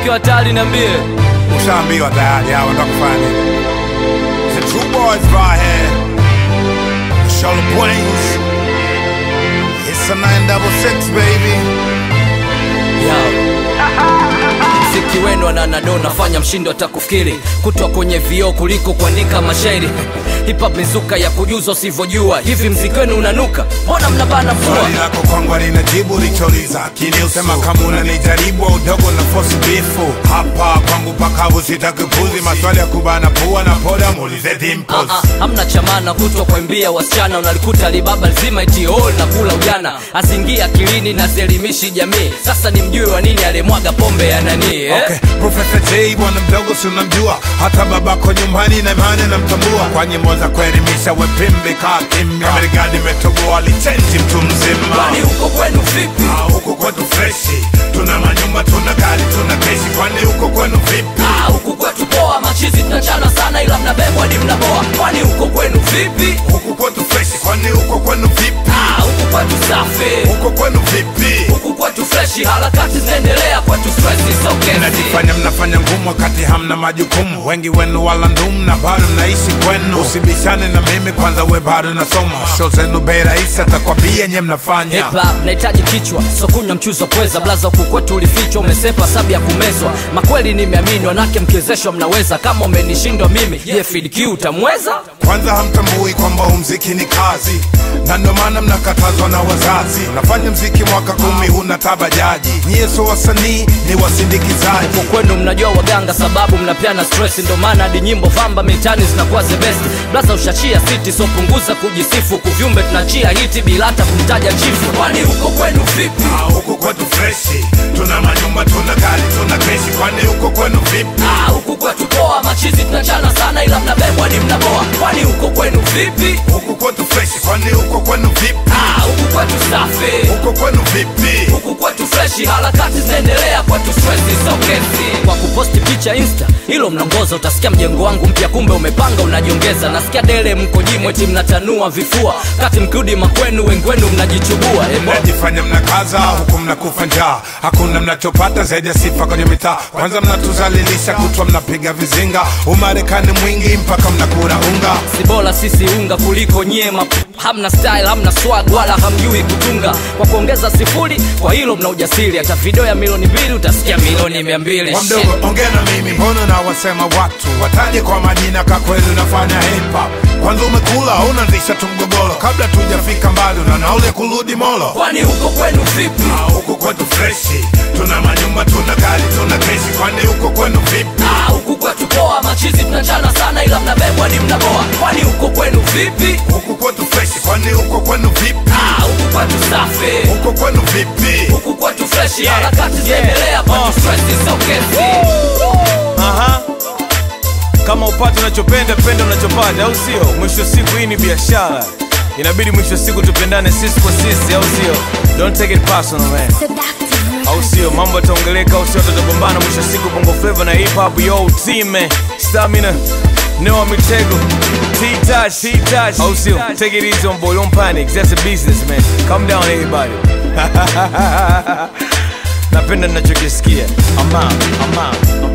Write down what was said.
akiwa hatari niambie Ushaambiwa tayari hawa ndo kufanya nini? The two boys right here. Shoulder Brains. It's a 966 baby. Yo. mziki wenu ananado nafanya mshindo atakufikiri kutwa kwenye vioo kuliko kuandika mashairi hip hop mizuka ya kujuza usivyojua hivi mziki wenu unanuka mbona mnabana Swali fua lako kwangu halina jibu licholiza akili usema kama unanijaribu au udogo na fosi bifu hapa kwangu pakavu sitaki puzi maswali ya kubana pua na poda muulize dimples Ah, ah, hamna chamana kutwa kwaimbia wasichana unalikuta libaba lzima itiol na kula ujana asingia akilini na zielimishi jamii sasa ni mjui wa nini alimwaga pombe ya nani eh? Okay, Profesa J bwana mdogo si unamjua, hata babako nyumbani na imani namtambua, kwa nyimbo za kuelimisha wepimbi kaa kimya, Marekani imetoboa lichenji mtu mzima. kwani huko kwenu vipi Ah, huko kwetu freshi, tuna manyumba, tuna gari, tuna keshi, kwani huko kwenu vipi? Ah, huku kwetu poa machizi tunachana sana ila mnabebwa ni mnaboa kwani huko kwenu vipi Huku kwetu freshi, kwani huko kwenu vipi? Ah, huku kwetu safi Huko kwenu vipi? huku kwetu freshi harakati zinaendelea kwetu stresi sokezi Mnajifanya mnafanya ngumu wakati hamna majukumu, wengi wenu wala ndumu na bado mnaishi kwenu. Usibishane na mimi kwanza, we bado nasoma, show zenu bei rahisi, atakwambia nye mnafanya Hip hop nahitaji kichwa so kunywa mchuzo pweza blaza huku kwetu ulifichwa umesepa sabu ya kumezwa makweli nimeamini wanake mkiwezeshwa mnaweza kama umenishindwa mimi je fidq utamweza kwanza hamtambui kwamba huu mziki ni kazi na ndio maana mnakatazwa na wazazi unafanya mziki mwaka kumi huna tabajaji nyie so wasanii ni wasindikizaji huko kwenu mnajua waganga sababu mnapeana stress ndo maana hadi nyimbo vamba mitani zinakuwa the best blaza ushachia city so punguza kujisifu kuvyumbe tunachia hiti bila hata kumtaja chifu kwani huko kwenu vipi Ah, huku kwetu freshi tuna manyumba tuna gari tuna keshi kwani huko kwenu vipi Ah, huku kwetu poa machizi tunachana sana ila mnabebwa ni mnaboa kwani huko kwenu vipi huku kwetu freshi kwani huko kwenu vipi Ah, huku kwetu safi huko kwenu vipi huku kwetu freshi harakati zinaendelea kwetu stresi sokezi kwa kuposti picha insta hilo mnaongoza utasikia mjengo wangu mpya kumbe umepanga unajiongeza nasikia dele mko jimweti mnatanua vifua kati mkirudi makwenu wengi wenu mnajichubua Ebo. mnajifanya mnakaza huku mnakufa njaa hakuna mnachopata zaidi ya sifa kwenye mitaa kwanza mnatuzalilisha kutwa mnapiga vizinga umarekani mwingi mpaka mnakura unga si bora sisi unga kuliko nyema hamna style hamna swag wala hamjui kutunga kwa kuongeza sifuri kwa hilo mna ujasiri hata video ya milioni mbili utasikia milioni mia mbili Kwa mdogo ongea na mimi mbona na wasema watu wataje kwa majina kakweli unafanya hip hop kwanza umekula unaanzisha tu mgogoro kabla tujafika mbali na naule kurudi molo kwani huko kwenu vipi Ah, huku kwetu freshi tuna manyumba tuna gari tuna keshi kwani huko kwenu vipi Ah, huku kwetu poa machizi tunachana sana ila mnabebwa ni mnaboa kwani huko kwenu vipi huku kwetu freshi kwani huko kwenu vipi Ah, huku kwetu safi huko kwenu vipi huku kwetu freshi harakati zinaendelea kwetu stresi sokezi Aha. Kama upate unachopenda penda unachopata, au sio? Mwisho wa siku hii ni biashara, inabidi mwisho wa siku tupendane sisi kwa sisi, au sio? Don't take it personal man, au sio? Mambo yataongeleka, au sio? Tutagombana mwisho wa siku, bongo flava na hip hop, yo team man, stamina Noah Mitego, T-Touch, T-Touch, au sio? Take it easy on boy, don't panic, that's a business man. Calm down everybody. napenda ninachokisikia. I'm out, I'm out, I'm out.